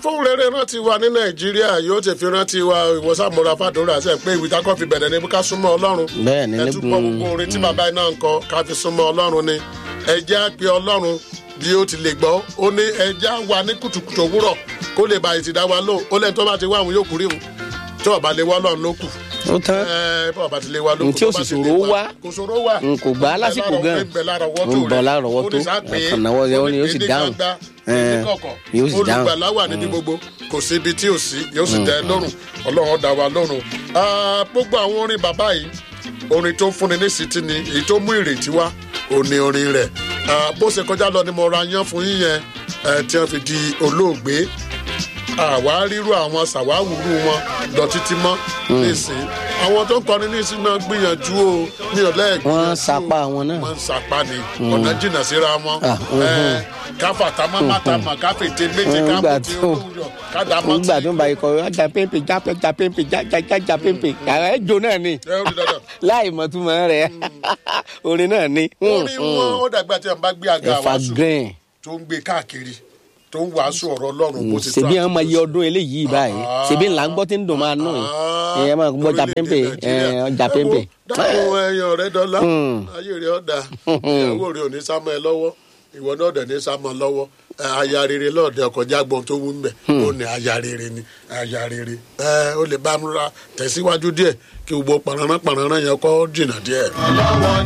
fóun rere rántí wa ní nàìjíríà yóò ti fi rántí wa ìwọ́sàmúra fàdúrà sẹ́ pé ìwé takọ́ fi bẹ̀rẹ̀ ní ká súnmọ́ ọlọ́run bẹ́ẹ̀ ni ẹ tún pọ̀ gbogbo orin tí bàbá iná ń kọ ká fi súnmọ́ ọlọ́run ni ẹ jẹ́ á pe ọlọ́run bí ó ti lè gbọ́ ó ní ẹ jẹ́ á wà ní kùtùkùtù òwúrọ̀ kó lè ba ìtìdá wa lò ó lẹ́ni tó bá ti wá àwọn yóò kúrè wọn tí ọba lè wá ọlọ́run ló kù ó tán ẹ bá ọba ti lè wá ló kù Ntí ó tó bá sì ti lè ṣòro wá. kò ṣòro wá n kò gbà á lásìkò gan ń bẹ lára ọwọ́ ń bọ̀ lára ọwọ́ tó ọkàn náwó yẹn ó ní yóò sì dáhùn Ẹ̀, yóò sì dáhùn olùgbàlà wà níbi gbogbo kò sí ibi tí ò sí yóò sì tẹ́ ẹ lọ́rùn ọlọ́run dá wa lọ́rùn Ah, gbogbo àwọn orin bàbá yìí orin tó fúnni ní sítí ni èyí tó mú ìrètí wá òní orin rẹ̀ Ah, bó ṣe kọjá lọ ni mo ra yán fún yín yẹn eh, tí wọ́n fi di olóògbé àwa ríru àwọn ṣàwáwùrú wọn lọ títí mọ́ nísìnyí àwọn tó ń kọrin nísìnyí náà gbìyànjú o ní ọ̀lẹ́ẹ̀gbẹ́ Wọ́n sapá wọn náà. wọ́n ń sapá ni ọ̀nà jìnnà síra wọn Ah, mhm. Eh, káfà támá mátàmá káfètè méje Nígbà káfòtì tó- olóòyọ kádàmọ́tì. nígbà tó ń bá ikọ̀ ajá pépè já pé já pépè já já já já pépè àrà ẹ̀ jò náà ni ẹ ó rí dandan. láì mọ̀túmọ̀ rẹ̀ orin náà ni orí wọn ó dàgbà tí wọn bá gbé àga ẹ̀fà wàásù green tó ń gbé káàkiri tó ń wàásù ọ̀rọ̀ ọlọ́run bó ti tó ṣèbí àti àwọn ọmọ bó iye ti- ọdún eléyìí báyìí ṣèbí ńlá ń gbọ́ tí ń dùn máa nù Ah, ẹ̀ máa gbọ́ já pépè orílẹ̀-èdè Nàìjíríà. ọjà Ẹ pépè. wo, dákun ẹyin ọ̀rẹ́ dọ́là Mm. ayé rẹ̀ ọ̀dà ìyàwó rẹ̀ ò ní sá mọ́ ẹ lọ́wọ́ ìwọ náà dẹ̀ ní sá mọ́ ọ lọ́wọ́ Ẹ, aya rere lọ́ọ̀dẹ ọkọjá gbọ́n tó wú ń bẹ̀ ó ní aya rere ni aya rere ẹ ó lè bá mi ra tẹ̀síwájú díẹ̀ kí gbogbo pàrọ̀rán pàrọ̀rán yẹn kọ́ jìnnà díẹ̀.